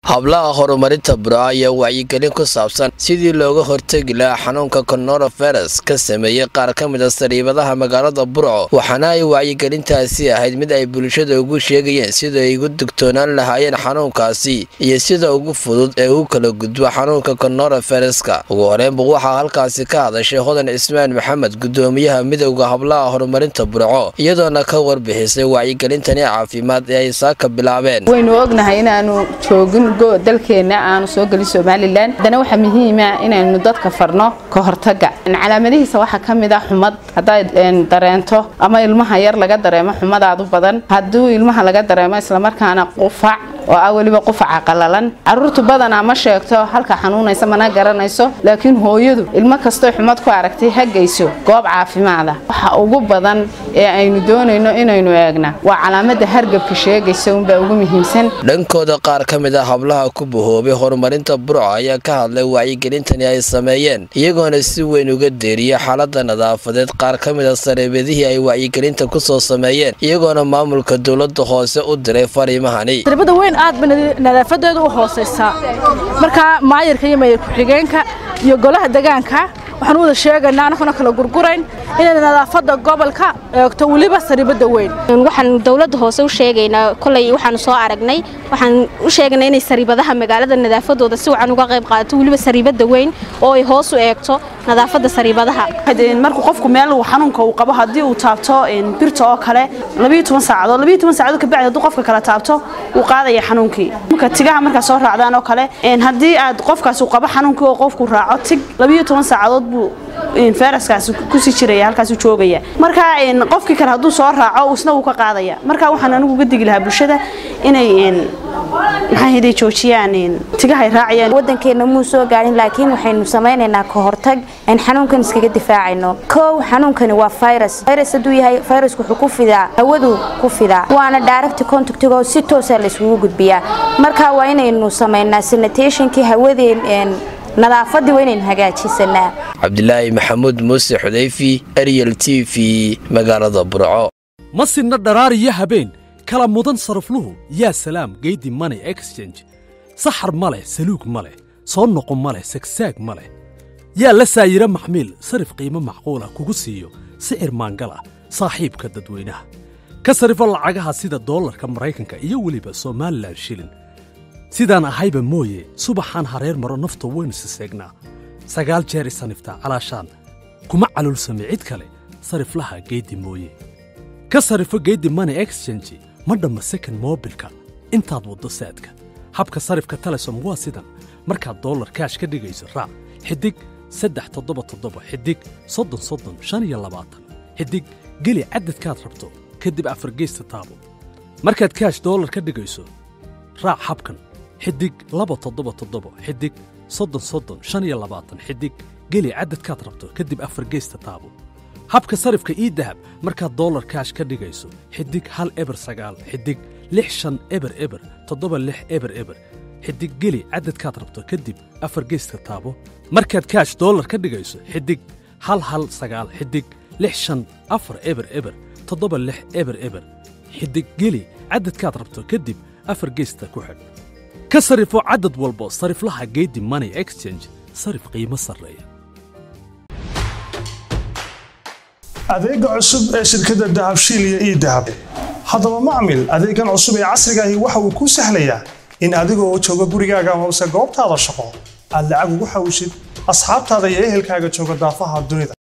hablaha horumarinta burco ayaa wacyigelin ku saabsan sidii looga hortegi lahaa xanuunka coronavirus ka sameeyey qaar ka mid a sariibadaha magaalada burco waxaana ay wacyigelintaasi ahayd mid ay bulshada ugu sheegayeen sida ay ugu digtoonaan lahaayeen xanuunkaasi iyo sida ugu fudud ee uu kala gudbo xanuunka coronaviruska ugu horeynba waxaa halkaasi ka hadashay hodan cismaan maxamed gudoomiyaha midowda hablaha horumarinta burco iyadoona ka warbixisay wacyigelintani caafimaad ee ay saaka bilaabeen waynu ognahay inaanu joogin dalkeena aanu soo gelin somalilan haddana waxaa muhiima inaynu dadka farno ka hortaga calaamadihiisa waxaa ka mid ah xumad haddaad dareento ama ilmaha yar laga dareemo xumadaad u badan hadduu ilmaha laga dareemo islamarkaana qufac oo ah weliba qufaca qalalan caruurtu badanaa ma sheegto halka xanuunaysa mana garanayso laakiin hooyadu ilmo kastoo xumad ku aragtay hagayso goob caafimaada waxa ugu badan ee aynu doonayno inaynu eegna waa calaamada hargabka sheegaysa unbaa ugu muhiimsan dhankooda qaar ka mid a hablaha ku bahoobay horumarinta burco ayaa ka hadlay wacyigelintani ay sameeyeen iyagoona si weyn uga deeriya xaalada nadaafadeed qaar ka mid a sareebadihii ay wacyigelinta kusoo sameeyeen iyagoona maamulka dowlada hoose u diray fariimahani aad ba nadaafadeedu u hoosaysaa markaa maayarka iyo maayar ku-xigeenka iyo golaha degaanka waxaan u wada sheegaynaa anaguna kala gurgurayn inay nadaafada gobolka eegto weliba sariibada weyn waxaan dowladda hoose u sheegaynaa kolay waxaanu soo aragnay waxaan u sheegaynaa inay sariibadaha magaalada nadaafadooda si wacan uga qayb qaadato weliba sariibada weyn oo ay hoos u eegto nadaafada sariibadaha markuu qofku meel xanuunka uu qabo haddii uu taabto birta oo kale saacadood saacadood kabacdi hadduu qofka kale taabto wuu qaadaya xanuunkii marka tigaha markaa soo raacdaan oo kale haddii aad qofkaas uu qabo xanuunkii oo qofku raaco tig saacadood buu fayraskaas kusii jiraya halkaas joogaya marka qofkii kale hadduu soo raaco isna wuu ka qaadaya marka waxaan anigu uga digi lahaa bulshada inay maxaa joojiyaan tigahay raacayaan wadankeena muu soo gaarin laakiin waxaynu samaynaynaa ka hortag aan xanuunkan iskaga difaacayno kow xanuunkani waa virus virus hadduu yahay virusku wuxuu ku fidaa hawadu ku fidaa waana direct contactigo si toosa la isugu gudbiyaa marka waa inaynu samaynaa sanitationkii hawadeen nadaafadii waa inaynu hagaajisanaa cabdilaahi maxamuud muuse xudayfi ariel t v magaalada burco ma sinna dharaariyo habeen kala mudan sarafluhu yaa salaam geydi money exchange saxar ma leh saluug ma leh soo noqo ma leh sagsaag ma leh yaa la saayiro maxmiil sarif qiimo macquulah kugu siiyo sicir maangal ah saaxiibka dadweynaha ka sarifo lacagaha sida doolarka maraykanka iyo weliba somalilan shilin sidaan ahayba mooye subaxaan hareer maro nafta waynu siseegnaa sagaal jeer isaniftaa calaashaan kuma caluulsame cid kale sariflaha geeddi mooye ka sarifo geeddi money exchange ma dhamma sekond moobilka intaad waddo saadka habka sarifka telesom waa sidan markaad dollar kaash ka dhigayso raac xidig saddex toddoba toddoba xidig soddon soddon shan iyo labaatan xidig geli caddadkaad rabto kadib afargeysta taabo markaad kaash dollar ka dhigayso raac habkan xidig laba toddoba toddoba xidig soddon soddon shan iyo labaatan xidig geli caddadkaad rabto kadib afargeysta taabo habka sarifka ii dahab markaad dollar kaash ka dhigayso xidig hal eber sagaal xidig lix shan eber eber toddoba lix eber eber xidig geli caddadkaad rabto kadib afargeyska taabo markaad kaash dollar ka dhigayso xidig hal hal sagaal xidig lix shan afar eber eber toddoba lix eber eber xidig geli caddadkaad rabto kadib afargeysta ku xidh ka sarifo caddad walbo sariflaha geedi money exchange sarif qiimo sarreeya adeega cusub ee shirkadda dahabshiil iyo ii dahab haddaba macmil adeegan cusub ee casrigaahi waxa uu kuu sahlayaa in adigoo jooga gurigaaga amase goobtaada shaqo aad lacag ugu xawishid asxaabtaada iyo ehelkaaga jooga daafaha dunida